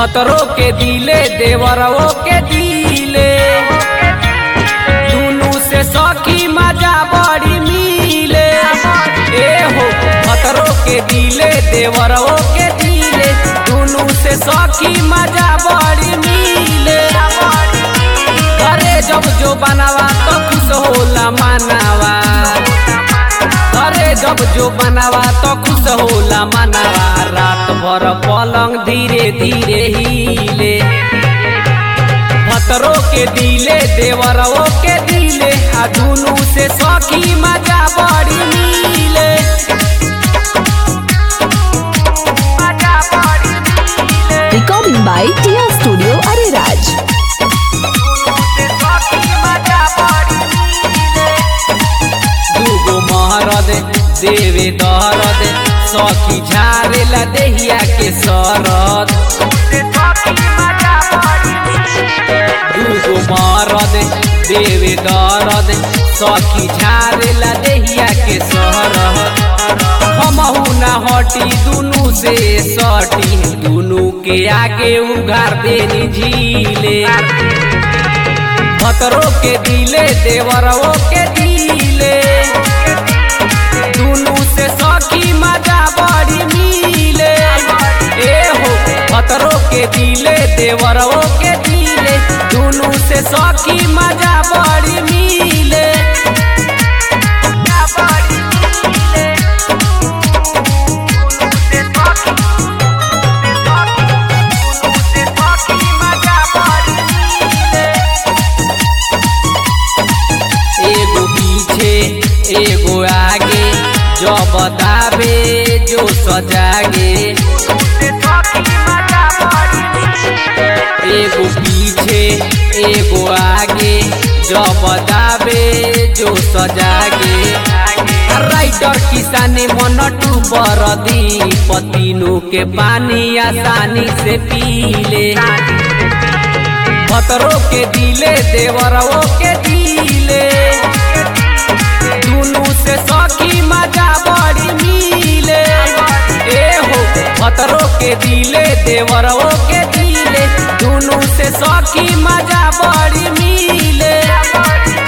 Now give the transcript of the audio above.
भतरो के दिले देवरवो के दिले दुनू से सखी मजा बड़ी मिले ए हो भतरो के दिले देवरवो के दिले दुनू से सखी मजा बड़ी मिले अरे जब जो बनावा तो खुश होला मनावा अरे जब जो बनावा तो खुश होला मनावा रात भर पलंग धीरे धीरे हिले भतरो के दिले देवरवो के दिले आ दुनू से सखी मजा बड़ी मिले मजा बड़ी मिले Recording by Tia Studio Ariraj. दूगो महरद देवे दरद सखी झारेला देहिया के सरद दूगो महरद देवे दरद सखी झारेला देहिया के सरद हमहू ना हटी दुनू से सटी दुनू के आगे उघार देनी झीले भतरो के दिले देवरवो के दिले दुनू से सखी मजा बड़ी मिले ए हो भतरो के दिले देवरवो के दिले दुनू से सखी मजा बड़ी मिले एगो पीछे एगो आगे जो बतावे जो सजागे एगो पीछे एगो आगे जो बतावे जो सजागे राइटर किसाने मन टूबर दी पतीनू के पानी आसानी से पीले भतरो के दिले देवरवो के दिले दुनू से सखी मजा बड़ी मिले ए हो भतरो के दिले देवरवो के दिले दुनू से सखी मजा बड़ी मिले